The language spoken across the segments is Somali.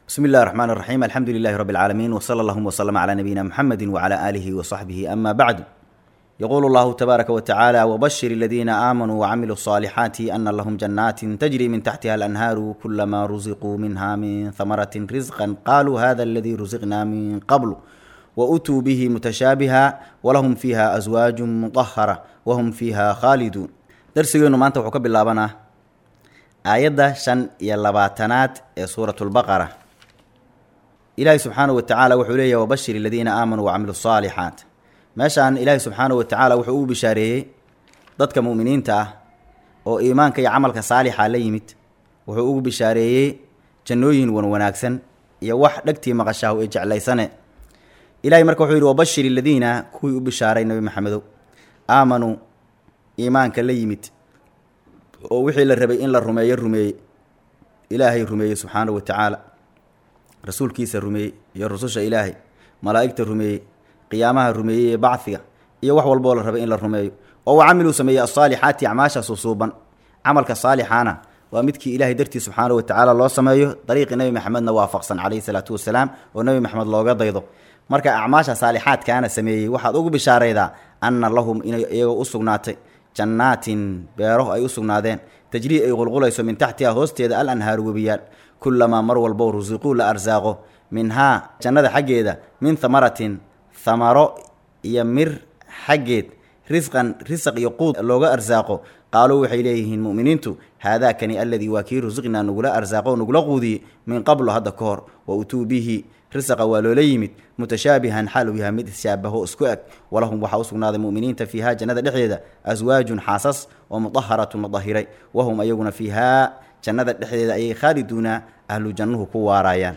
bsmi اllahi الرحmn الرaxيm alxamdu lilahi rb اlcaalamiin wslى اllahuma wslm عlى nabiyina mxamedi wعlى alihi وصaxbihi ama bacdu yqulu اllahu tabaaraka wtacaalى wbashir اladina aamanuu wcamiluu الصaalixaati ana lahm janaatin tajri min taxtiha alanhaaru kulama rusiquu minha min hamarati risqa qaluu hada اladii rusiqna min qabl wautuu bihi mutashaabiha walahum fiiha aswaaju muطahara wahum fiiha khaaliduun darsigeenu maanta wuxuu ka bilaabanaa aayadda shan iyo labaatanaad ee suurat lbaqara ilaahi subxaanahu wa tacaala wuxuu leeyahy wabashir aladiina aamanuu wacamilu saalixaat meeshaan ilaahi subxaanahu wa tacaala wuxuu ugu bishaareeyey dadka mu'miniinta ah oo iimaanka iyo camalka saalixa la yimid wuxuu ugu bishaareeyey jannooyin wan wanaagsan iyo wax dhegtii maqashaahu ee jeclaysane ilahay marka wuxuu yidhi wabashir aladiina kuwii u bishaaray nebi maxamedow aamanuu iimaanka la yimid oo wixii la rabay in la rumeeyo rumeeyey ilaahay rumeeyey subxaanahu wa tacaala rasuulkiisa rumeeyey iyo rususha ilaahay malaa'igta rumeeyey qiyaamaha rumeeyey ee bacfiga iyo wax walboo la rabay in la rumeeyo oo wa camiluu sameeyey asaalixaati acmaasha susuuban camalka saalixaana waa midkii ilaahay dartii subxaanahu wa tacaala loo sameeyo dariiqii nebi maxamedna waafaqsan calayhi salaatu wasalaam oo nebi maxamed looga daydo marka acmaasha saalixaadkaana sameeyey waxaad ugu bishaaraydaa anna lahum inay iyagoo u sugnaatay jannaatin beero ay u sugnaadeen tajrii ay qulqulayso min taxtiha hoosteeda al anhaaru webiyaal kulamaa mar walbo rusiquu la arsaaqo minhaa jannada xaggeeda min hamaratin hamaro iyo mir xaggeed risqan risaq iyo quud looga arsaaqo qaaluu waxay leeyihiin mu'miniintu haadaakani aladii waa kii rusiqnaa nagula arsaaqo nagula quudiyey min qablo hadda ka hor wa utuu bihi risaqa waa loola yimid mutashaabihan xaal uu yahay mid shaabaho isku eg walahum waxaa u sugnaaday mu'miniinta fiihaa jannada dhexdeeda aswaajun xaasas oo mudaharatun la dahiray wahum ayaguna fiihaa jannada dhexdeeda ayay khaaliduuna ahlu jannuhu ku waaraayaan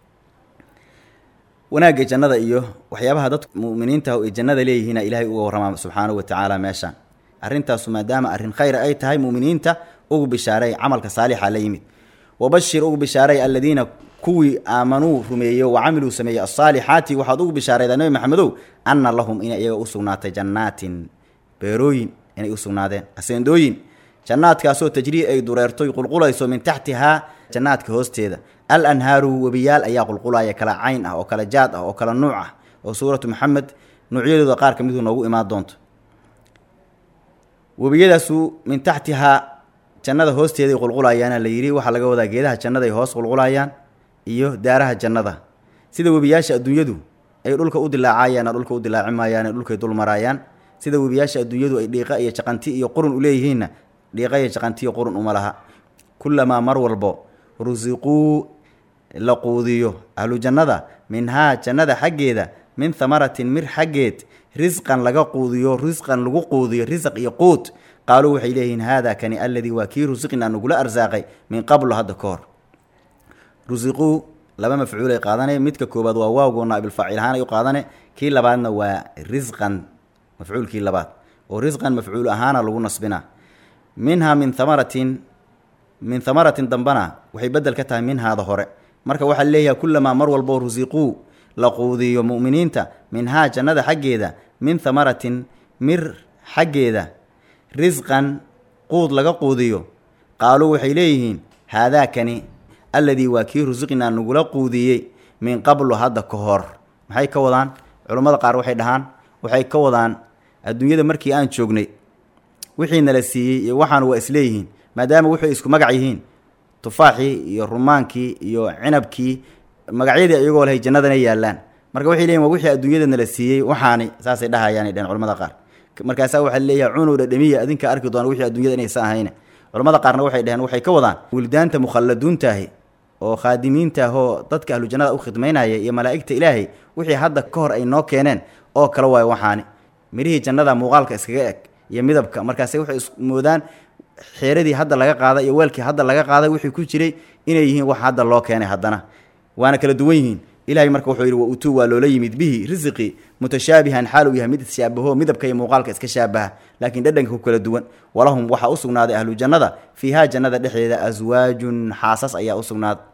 wanaagga jannada iyo waxyaabaha dadku mu'miniinta ay jannada leeyihiina ilaahay uga warramaa subxaanahu wa tacaala meeshaan arrintaasu maadaama arrin khayr ay tahay mu'miniinta ugu bishaaray camalka saalixa la yimid wabashir ugu bishaaray aladiina kuwii aamanuu rumeeyey wa camiluu sameeyey asaalixaati waxaad ugu bishaaraydaa nebi maxamedow anna lahum inay iyaga u sugnaatay jannaatin beerooyin inay u sugnaadeen aseendooyin jannaadkaasoo tajrii ay dureertoy qulqulayso min taxtihaa jannaadka hoosteeda al anhaaru webiyaal ayaa qulqulaya kala cayn ah oo kala jaad ah oo kala nuuc ah oo suuratu maxamed nuucyadooda qaar ka miduu noogu imaan doonto webiyadaasu min taxtihaa jannada hoosteeday qulqulayaana la yidhi waxaa laga wadaa geedaha jannaday hoos qulqulayaan iyo daaraha jannada sida webiyaasha adduunyadu ay dhulka u dilaacayaan dhulka u dilaaci maayaan dhulkay dul maraayaan sida webiyaasha adduunyadu ay dhiiqa iyo jaqanti iyo qurun u leeyihiinna dhiiqa iyo jaqanti iyo qurun uma laha kulamaa mar walbo rusiquu la quudiyo ahlu jannada minhaa jannada xaggeeda min hamaratin mir xaggeed risqan laga quudiyo risqan lagu quudiyo risaq iyo quud qaaluu waxay leeyihiin haada kani aladii waa kii rusiqnaa nagula arsaaqay min qablo hadda ka hor rusiquu laba mafcuulay qaadane midka koobaad waa waawgo naabilfaacil ahaan ay u qaadane kii labaadna waa risqan mafcuulkii labaad oo risqan mafcuul ahaana lagu nasbina minhaa min hamaratin min hamaratin dambana waxay bedel ka tahay minhaada hore marka waxaa leeyahay kulamaa mar walbo rusiquu la quudiyo mu'miniinta minhaa jannada xaggeeda min hamaratin mir xaggeeda risqan quud laga quudiyo qaaluu waxay leeyihiin haadaakani alladii waa kii rusiqnaa nagula quudiyey min qablu hadda ka hor maxay ka wadaan culummada qaar waxay dhahaan waxay ka wadaan adduunyada markii aan joognay wixii nala siiyey iyo waxaan waa isleeyihiin maadaama waxay isku magac yihiin tufaaxii iyo rumaankii iyo cinabkii magacyadii iyagoo lahay jannadana yaallaan marka waxay leeyihin waa wixii adduunyada nala siiyey waxaani saasay dhahayaanay dhaheen culamada qaar markaasaa waxaa leeyahay cunuw dhadhamiya adinka arki doona wixii adduunyada inaysa ahayne culamada qaarna waxay dhaheen waxay ka wadaan wildaanta mukhalladuuntaahi oo khaadimiinta ahoo dadka ahlu jannada u khidmaynaya iyo malaa'igta ilaahay wixii hadda ka hor ay noo keeneen oo kala waayo waxaani mirihii jannada muuqaalka iskaga eg iyo midabka markaase waxay ismoodaan xeeradii hadda laga qaaday iyo weelkii hadda laga qaaday wixii ku jiray inay yihiin wax hadda loo keenay haddana waana kala duwan yihiin ilahay marka wuxuu yidhi wa utuu waa loola yimid bihi risiqii mutashaabihan xaal uu yahay mid ishaabaho midabka iyo muuqaalka iska shaabaha laakiin dhadhanka ku kala duwan walahum waxaa u sugnaaday ahlu jannada fiihaa jannada dhexdeeda aswaajun xaasas ayaa u sugnaaday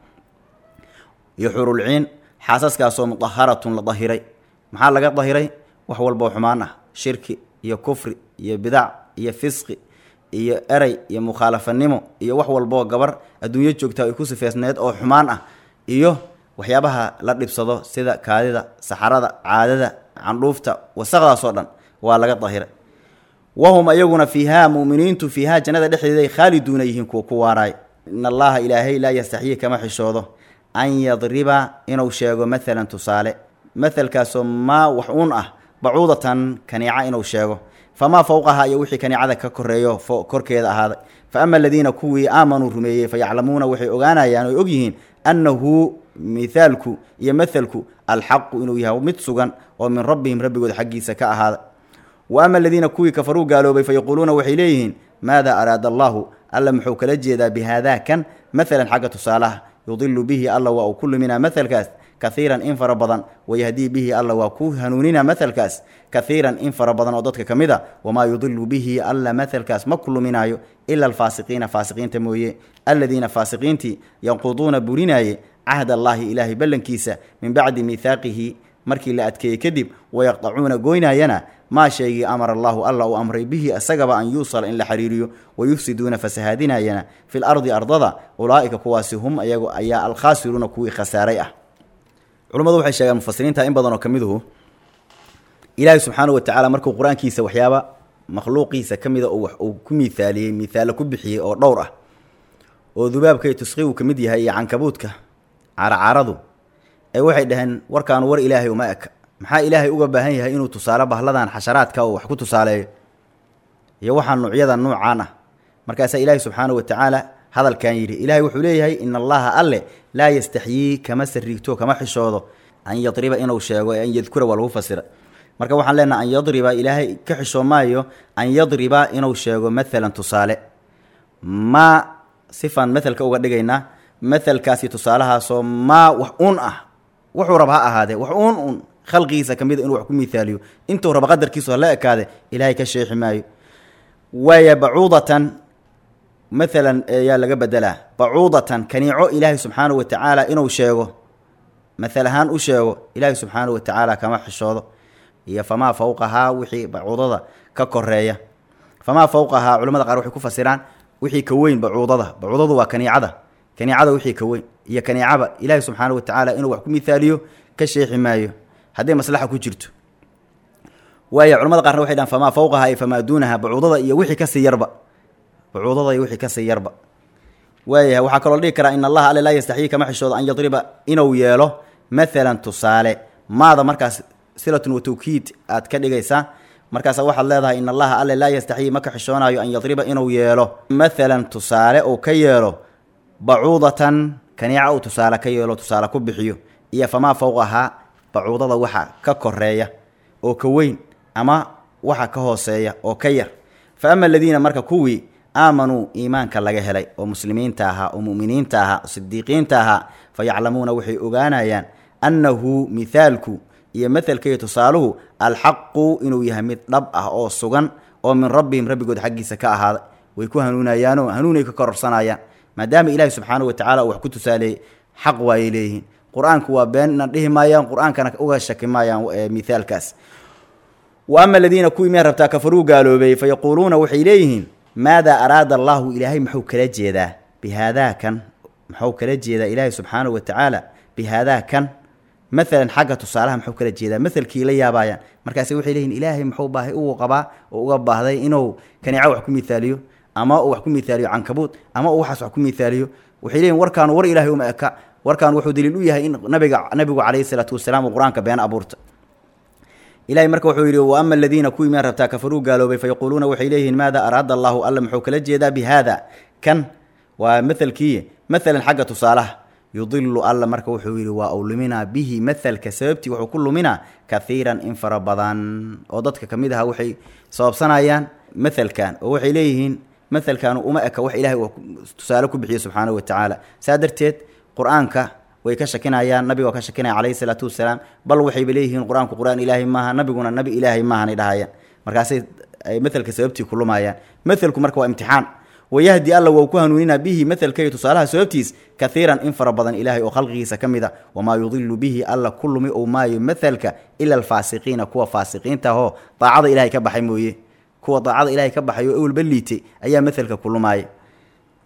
iyo xurulciin xaasaskaasoo mudaharatun la dahiray maxaa laga dahiray wax walboo xumaan ah shirki iyo kufri iyo bidac iyo fisqi iyo erey iyo mukhaalafanimo iyo wax walboo gabar adduunyo joogta ay ku sifeysneed oo xumaan ah iyo waxyaabaha la dhibsado sida kaadida saxarada caadada candhuufta wasaqdaasoo dhan waa laga dahiray wahum ayaguna fiihaa mu'miniintu fiihaa jannada dhexdeeday khaaliduuna yihiin kuwa ku waaraay in allaha ilaahay laa yastaxyii kama xishoodo an yadriba inuu sheego maalan tusaale mahalkaasoo maa wax uun ah bacuudatan kaniica inuu sheego famaa fowqaha iyo wixii kaniicada ka koreeyo korkeeda ahaaday fa ama aladiina kuwii aamanuu rumeeyey fayaclamuuna waxay ogaanayaan oy ogyihiin annahu mithaalku iyo mahalku alxaqu inuu yahay mid sugan oo min rabbihim rabbigood xaggiisa ka ahaaday wa ama aladiina kuwii kafaruu gaaloobay fayaquuluuna waxay leeyihiin maada araada allahu alla muxuu kala jeedaa bihaada kan maalan xagga tusaalaha yudilu bihi alla waa uu ku luminaa mahalkaas kahiiran in fara badan wayahdii bihi alla waa ku hanuunina mahalkaas kahiiran in fara badan oo dadka ka mid a wamaa yudilu bihi alla mahalkaas ma ku luminaayo ila alfaasiqiina faasiqiinta mooye aladiina faasiqiintii yanquduuna burinaaye cahd allaahi ilaahay ballankiisa min bacdi miihaaqihi markii la adkeeyey kadib wayaqdacuuna goynaayana maa shaygii amara allaahu alla uu amray bihi isagaba an yuusala in la xiriiriyo wayufsiduuna fasahaadinayana fil ardi ardada ulaa'ika kuwaasi hum ayagu ayaa alkhaasiruuna kuwii khasaaray ah culummadu waxay sheegaan mufasiriinta in badan oo ka miduhu ilaahay subxaanahu wa tacaala markuu qur-aankiisa waxyaaba makhluuqiisa ka mida oo wax uu ku miithaaliyey miithaalo ku bixiyey oo dhowr ah oo dubaabka iyo tusqigu ka mid yahay iyo cankabuudka caracaradu ee waxay dhaheen warkaanu war ilaahay uma eka maxaa ilaahay uga baahan yahay inuu tusaale bahladan xasharaadka oo wax ku tusaaleeyo iyo waxaa nuucyada nuucaan ah markaasaa ilaahay subxaanahu wa tacaala hadalkan yidhi ilaahay wuxuu leeyahay in allaha alle laa yastaxyii kama sariigto kama xishoodo an yadriba inuu sheego ee an yadkura waa lagu fasira marka waxaan leenaha an yadriba ilaahay ka xishoo maayo an yadriba inuu sheego maalan tusaale maa sifaan maelka uga dhigaynaa maelkaasi tusaalahaasoo maa wax uun ah wuxuu raba ha ahaadee wax uun un khalqigiisa ka mida inuu wax ku miaaliyo intuu raba qadarkiisu hala ekaade ilaahay ka sheexi maayo waaya bacuudatan maalan yaa laga bedelaa bacuudatan kaniico ilaahay subxaanahu wa tacaala inuu sheego maal ahaan u sheego ilaahay subxaanahu wa tacaala kama xishoodo iyo famaa fowqahaa wixii bacuudada ka koreeya famaa fowqahaa culamada qaar waxay ku fasiraan wixii ka weyn bacuudada bacuudadu waa kaniicada kaniicada wixii ka weyn iyo kaniicaba ilaahay subxaanahu wa tacaala inuu wax ku miaaliyo ka sheexi maayo hadday maslaxa ku jirto waaya culamada qaarna waxay dhahan famaa fowqahaa iyo famaa duunaha bacuudada iyo wixii kasii yarba bacuudada iyo wixii kasii yarba waayahay waxaa kaloo la dhihi karaa in allaha alle laa yastaxyii kama xishoodo an yadriba inuu yeelo maalan tusaale maada markaas silatun wa tawkiid aad ka dhigaysaa markaasa waxaad leedahay in allaha alle laa yastaxyii ma ka xishoonayo an yadriba inuu yeelo maalan tusaale uu ka yeelo bacuudatan kaniica uu tusaale ka yeelo tusaale ku bixiyo iyo famaa fowqahaa bacuudada waxa ka koreeya oo ka weyn ama waxa ka hooseeya oo ka yar fa ama aladiina marka kuwii aamanuu iimaanka laga helay oo muslimiinta ahaa oo mu'miniinta ahaa oo sidiiqiinta ahaa fa yaclamuuna waxay ogaanayaan annahu mithaalku iyo mahalka iyo tusaaluhu alxaqu inuu yahay mid dhab ah oo sugan oo min rabbihim rabbigood xaggiisa ka ahaaday way ku hanuunayaanoo hanuunay ka kororsanayaan maadaama ilaahi subxaanahu wa tacala uu wax ku tusaaleeyey xaq waayay leeyihiin qur-aanku waa beenna dhihi maayaan qur-aankana uga shaki maayaan mithaalkaas wa ama aladiina kuwii miyaa rabtaa kafaruu gaaloobay fa yaquuluuna waxay leeyihiin maadaa araada allaahu ilaahay muxuu kala jeedaa bihaadaa kan muxuu kala jeedaa ilaahay subxaanahu wa tacaala bihaadaa kan maalan xagga tusaalaha muxuu kala jeedaa maelkii la yaabaayaan markaase waxay leeyihin ilaahay muxuu baahay ugu qabaa oo uga baahday inuu kaniico wax ku miaaliyo ama uu wax ku miaaliyo cankabuud ama uu waxaas wax ku miaaliyo waxay leeyihin warkaanu war ilaahay uma eka warkaan wuxuu daliil u yahay in nabiga nabigu calayhi salaatu wasalaam uu qur-aanka been abuurta ilahay marka wuxuu yidhi wa ama aladiina kuwii miyaa rabtaa kafaruu gaaloobay fa yaquuluuna waxay leeyihiin maada araada allaahu alla muxuu kala jeedaa bi haada kan waa maelkii maalan xagga tusaalaha yudilu alla marka wuxuu yidhi waa uu luminaa bihi mahalka sababtii wuxuu ku luminaa kahiiran in fara badan oo dadka ka mid aha waxay sababsanayaan mahalkan oo waxay leeyihiin mahalkan uma eka wax ilahay uu tusaale ku bixiyo subxaanahu wa tacaala saa darteed qur-aanka way ka shakinayaan nabiga waa ka shakinaya calayhi salaatu wasalaam bal waxayba leeyihiin qur-aanku qur-aan ilaahay maaha nabiguna nabi ilaahay maahanay dhahayaan markaasay ay mahalka sababtii ku lumayaan mahalku marka waa imtixaan wayahdi alla wou ku hanuuninaa bihi mahalka iyo tusaalaha sababtiis kahiiran in fara badan ilaahay oo khalqigiisa ka mid a wamaa yudilu bihi alla ku lumi ou maayo mahalka ila alfaasiqiina kuwa faasiqiinta ahoo daacada ilahay ka baxay mooye kuwa daacada ilaahay ka baxay oo ewelba liitay ayaa mahalka ku lumaaya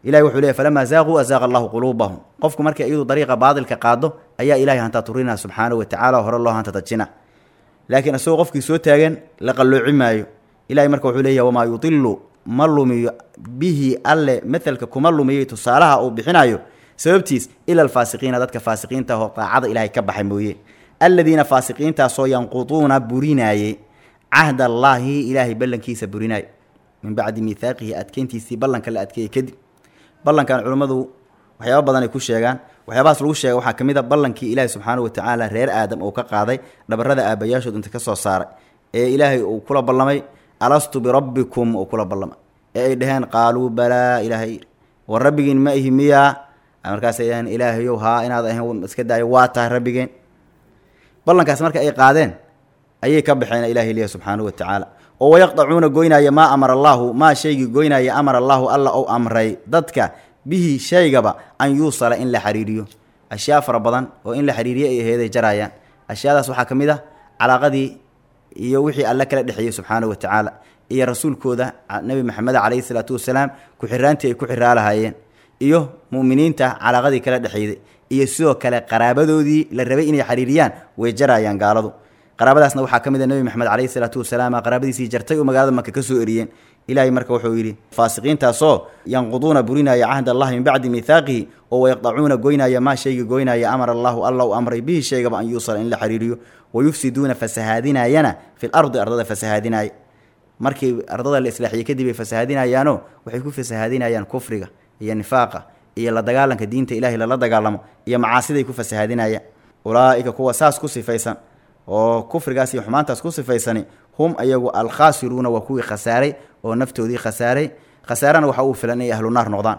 ilahi wuxuu leey falamaa zaaquu azaaqa allahu quluubahum qofku markii iyadu dariiqa baadilka qaado ayaa ilahay hantaa turinaa subxaanahu watacala hore loo hanta tajina laakiin isagoo qofkii soo taagan la qallooci maayo ilahay marka wuxuu leeyahy wamaa yudilu ma lumiyo bihi alle matelka kuma lumiyay tusaalaha uu bixinayo sababtiis ila alfaasiqiina dadka faasiqiinta oo daacada ilaahay ka baxay mooye aladiina faasiqiintaasoo yanquduuna burinaayey cahda allaahi ilaahay ballankiisa burinaay min bacdi miihaaqihi adkeyntiisii ballanka la adkeeyey kadib ballankan culummadu waxyaaba badan ay ku sheegaan waxyaabahaas lagu sheega waxaa ka mid a ballankii ilaahay subxaanahu watacaala reer aadam uu ka qaaday dhabarrada aabbayaashood inta ka soo saaray ee ilaahay uu kula ballamay alastu birabbikum uu kula ballamay ee ay dhaheen qaaluu balaa ilaahay war rabbigiin ma ihi miyaa markaasay dhaheen ilaahayow haa inaad ahayn iska daayo waa tahay rabbigeen ballankaas marka ay qaadeen ayay ka baxeen ilahay liya subxaanahu watacaala oo wayaqdacuuna goynaya maa amara allaahu maa shaygii goynaya amara allaahu alla ou amray dadka bihi shaygaba an yuusala in la xiriiriyo ashyaa fara badan oo in la xiriiriyo ay aheeday jaraayaan ashyaadaas waxaa ka mid ah calaaqadii iyo wixii alle kala dhexeeyey subxaanahu watacaala iyo rasuulkooda nebi maxamed calayhi salaatu wasalaam ku-xiraantii ay ku xiraa lahaayeen iyo mu'miniinta calaaqadii kala dhexeyday iyo sidoo kale qaraabadoodii la rabay inay xiriiriyaan way jaraayaan gaaladu qaraabadaasna waxaa ka mid a nebi maxamed calayhi salaatu wasalaam qaraabadiisii jartay oo magaalada maka ka soo eriyeen ilaahay marka wuxuu yidhi faasiqiintaasoo yanquduuna burinaya cahd allahi min bacdi miihaaqihi oo wayaqdacuuna goynaya maa shayga goynaya amara allahu alla u amray bihi shaygaba an yuusala in la xiriiriyo wayufsiduuna fasahaadinayana fi lardi ardada fasahaadinaya markii ardada la islaaxiyey kadib ay fasahaadinayaano waxay ku fasahaadinayaan kufriga iyo nifaaqa iyo la dagaalanka diinta ilahay lala dagaalamo iyo macaasiday ku fasahaadinayaan ulaa'ika kuwa saas ku sifaysan oo kufrigaas iyo xumaantaas ku sifaysani hum ayagu alkhaasiruuna waa kuwii khasaaray oo naftoodii khasaaray khasaarana waxa uu filan inay ahlu naar noqdaan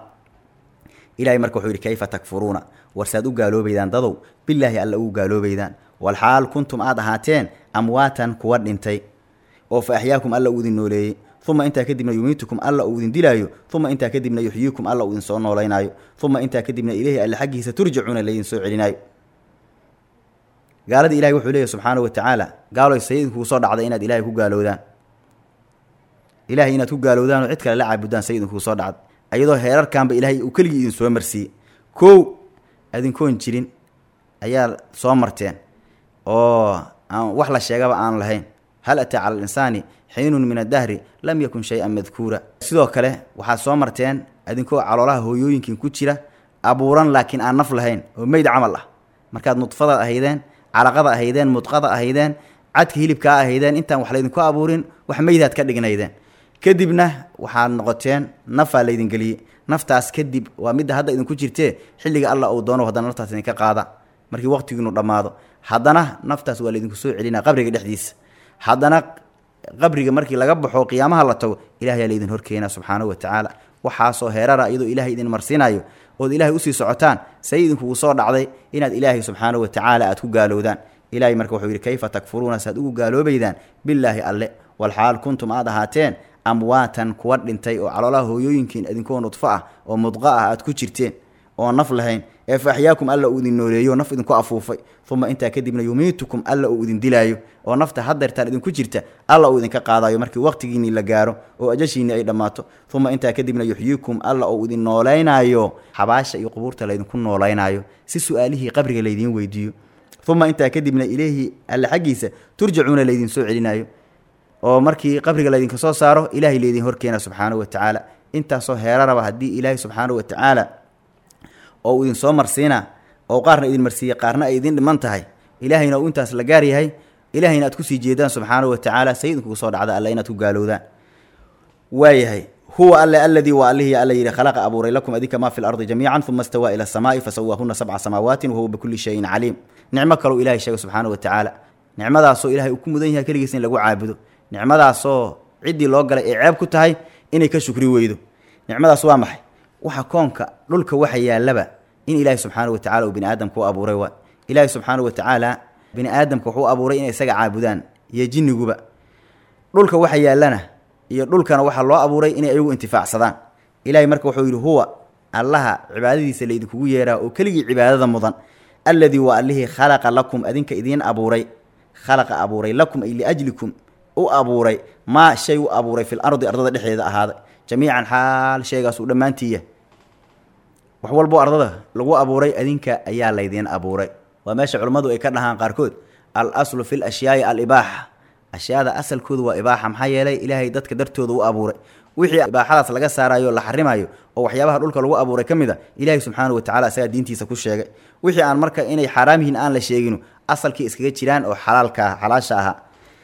ilahay marka wuxuu yidhi kayfa takfuruuna warsaad u gaaloobaydaan dadow bilaahi alla ugu gaaloobaydaan walxaal kuntum aad ahaateen amwaatan kuwa dhintay oo fa axyaakum alla uu idin nooleeyey uma intaa kadibna yumiitukum alla uu idin dilaayo uma intaa kadibna yuxyiikum alla uu idin soo noolaynaayo uma intaa kadibna ileyhi alle xaggiisa turjacuuna laydin soo celinaayo gaaladii ilahay wuxuu leeyahy subxaanahu watacaala gaaloy say idinkugu soo dhacday inaad ilahay ku gaalowdaan ilahay inaad ku gaalowdaan oo cid kale la caabudaan say idinkugu soo dhacday ayadoo heerarkanba ilaahay uu keligii idin soo marsiiyey kow adinkoon jirin ayaa soo marteen oo aan wax la sheegaba aan lahayn hal ataa cala alinsaani xiinun min addahri lam yakun shay-an madkuura sidoo kale waxaad soo marteen adinkoo caloolaha hooyooyinkin ku jira abuuran laakiin aan naf lahayn oo meyd camal ah markaad nudfadaad ahaydeen calaqada ahaydeen mudqada ahaydeen cadka hilibkaa ahaydeen intaan wax laydinku abuurin wax meydaad ka dhignaydeen kadibna waxaad noqoteen nafaa laydin geliyey naftaas kadib waa midda hadda idinku jirtee xilliga alla uu doono haddana naftaas idinka qaada markii waqtigiinu dhammaado haddana naftaas waa laydinku soo celinaa qabriga dhexdiisa haddana qabriga markii laga baxo qiyaamaha la tago ilahayaa laydin horkeenaa subxaanahu watacaala waxaasoo heerara iyadoo ilaahay idin marsiinayo ood ilaahay usii socotaan say idinkugu soo dhacday inaad ilaahay subxaanahu watacaala aad ku gaalowdaan ilahay marka wuxuu yidhi kayfa takfuruuna saad ugu gaaloobaydaan bilaahi alle walxaal kuntum aad ahaateen amwaatan kuwa dhintay oo caloolaha hooyooyinkiin idinkoo nudfo ah oo mudqa ah aad ku jirteen oo naf lahayn ee fa axyaakum alla uu idin nooleeyo naf idinku afuufay uma intaa kadibna yumiitukum alla uu idin dilaayo oo nafta hadeertaan idinku jirta alla uu idinka qaadayo markii waqtigiinii la gaaro oo ajashiinii ay dhammaato uma intaa kadibna yuxyiikum alla uu idin noolaynaayo xabaasha iyo qubuurta laydinku noolaynaayo si su-aalihii qabriga laydiin weydiiyo uma intaa kadibna ileyhi alle xaggiisa turjacuuna laydin soo celinaayo oo markii qabriga laydinka soo saaro ilaahay laydin horkeena subxaanahu watacaala intaasoo heeraraba haddii ilaahay subxaanahu watacaala oo uu idin soo marsiina oo qaarna idin marsiiye qaarna ay idin dhiman tahay ilaahayna uu intaas la gaar yahay ilaahayna aad kusii jeedaan subxaanahu watacaala say idinkugu soo dhacda alle inaad ku gaalowdaan waayahay huwa alle aladii waa allihii alla yidhi khalaqa abuuray lakum adinka maa fi lardi jamiican uma istawaa ila asamaai fasawaahuna sabca samaawaati wahuwa bikulli shayin caliim nicmo kalou ilahay sheegay subxaanahu watacaala nicmadaasoo ilahay uu ku mudan yahay keligiis in lagu caabudo nicmadaasoo ciddii loo galay ay ceeb ku tahay inay ka shukri weydo nicmadaas waa maxay waxa koonka dhulka waxa yaallaba in ilaahi subxaanahu watacala uu bini aadamka u abuuray waa ilaahi subxaanahu watacaala bini aadamka wuxuu abuuray inay isaga caabudaan iyo jinniguba dhulka waxa yaallana iyo dhulkana waxaa loo abuuray inay ayagu intifaacsadaan ilaahay marka wuxuu yidhi huwa allaha cibaadadiisa laydinkugu yeeraa oo keligii cibaadada mudan alladii waa allihii khalaqa lakum adinka idiin abuuray khalaqa abuuray lakum ay liajlikum u abuuray maa shay u abuuray fil ardi ardada dhexdeeda ahaaday jamiican xaal shaygaas uu dhammaantiiya wax walboo ardada lagu abuuray adinka ayaa laydiin abuuray waa meesha culummadu ay ka dhahaan qaarkood al aslu fi lashyaai alibaaxa ashyaada asalkoodu waa ibaaxa maxaa yeelay ilaahay dadka dartooda u abuuray wixii ibaaxadaas laga saarayo la xarimayo oo waxyaabaha dhulka lagu abuuray ka mid a ilaahay subxaanahu watacala isagaa diintiisa ku sheegay wixii aan marka inay xaaraam yihiin aan la sheeginu asalkii iskaga jiraan oo xalaalka ah xalaasha ahaa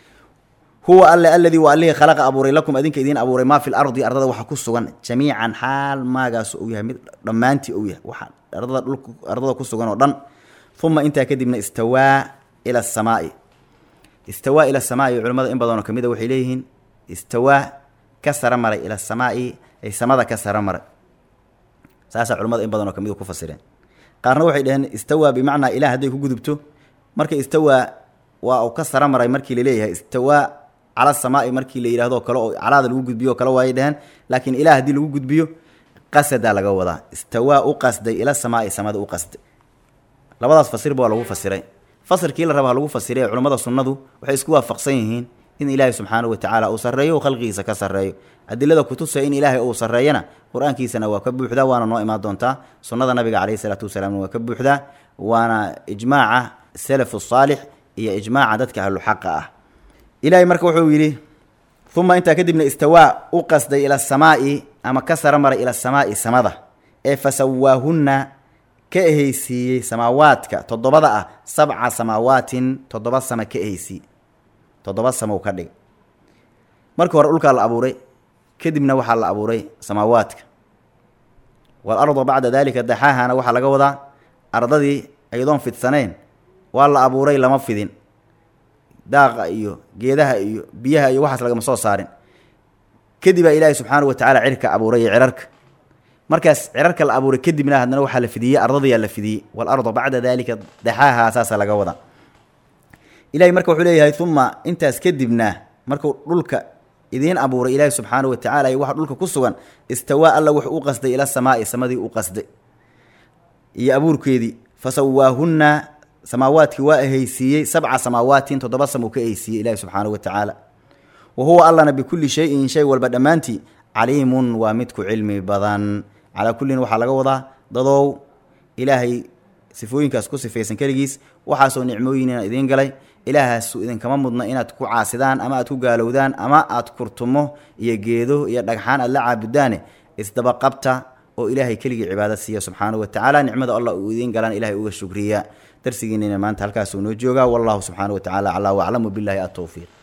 huwa alle aladii waa allihii khalaqa abuuray lakum adinka idiin abuuray maa fi lardi ardada waxa ku sugan jamiican xaal maagaas uu yahay mid dhammaantii uu yahay waxa ardada dhulka ardada ku sugan oo dhan uma intaa kadibna istawaa ila asamaai istawaa ila asamaai culimmada in badanoo kamid a waxay leeyihiin istawaa ka sara maray ila asamaai ay samada ka sara maray saasaa culimmada in badanoo kamid ku fasireen qaarna waxay dhaheen istawaa bimacnaa ilah hadday ku gudubto marka istawaa waa uu ka sara maray markii laleeyahay istawaa cala samaai markii la yidhahdo kale oo calaada lagu gudbiyo o kale waayay dheheen laakiin ilah haddii lagu gudbiyo qasadaa laga wadaa istawaa u qasday ila samaai samada u qasday labadaas fasirba waa lagu fasiray fasirkii la rabaa lagu fasiray ee culummada sunnadu waxay isku waafaqsan yihiin in ilaahay subxaanahu watacaala uu sarreeyo u khalqigiisa ka sarreeyo adilada kutusaya in ilaahay uu sarreeyana qur-aankiisana waa ka buuxdaa waana noo imaan doontaa sunnada nabiga caleyhi isalaatu wasalaamna waa ka buuxdaa waana ijmaaca salafu saalix iyo ijmaaca dadka ahluxaqa ah ilaahay marka wuxuu yidhi uma intaa kadibna istawaa u qasday ila asamaa'i ama ka sara maray ila asamaa'i samada ee fasawaahunna ka ehaysiiyey samaawaadka toddobada ah sabca samaawaatin toddoba sama ka ehaysiiye toddoba samow ka dhig markii hore dhulkaa la abuuray kadibna waxaa la abuuray samaawaadka waalarda bacda daalika daxaahana waxaa laga wadaa ardadii ayadoon fidsanayn waa la abuuray lama fidin daaqa iyo geedaha iyo biyaha iyo waxaas lagama soo saarin kadibaa ilaahay subxaanahu watacaala cirka abuuray iyo cirarka markaas cirarka la abuuray kadibna haddana waxaa la fidiyey ardadayaa la fidiyey waalarda bacda daalika daxaaha saasaa laga wadaa ilahay marka wuxuu leeyahay uma intaas kadibna markuu dhulka idiin abuuray ilaahi subxaanahu watacaala iyo waxa dhulka ku sugan istawaa alla wuxuu u qasday ila samaa'i samadii u qasday iyo abuurkeedii fasawaahunna samaawaadkii waa ehaysiiyey sabca samaawaatin toddoba sam uu ka ehaysiiyey ilaahi subxaanahu watacaala wa huwa allana bikulli shayin shay walba dhammaantii caliimun waa midku cilmi badan calaa kullin waxaa laga wadaa dadow ilaahay sifooyinkaas ku sifaysan keligiis waxaasoo nicmooyinina idiin galay ilaahaasu idinkama mudna inaad ku caasidaan ama aad ku gaalowdaan ama aad kurtumo iyo geedo iyo dhagxaan aad la caabudaane isdabaqabta oo ilaahay keligii cibaado siiya subxaanahu watacaala nicmada allah uu idiin galaan ilahay uga shukriya darsigiinina maanta halkaasuu noo joogaa wallahu subxaanahu watacaala calaa waclamu billahi atowfiiq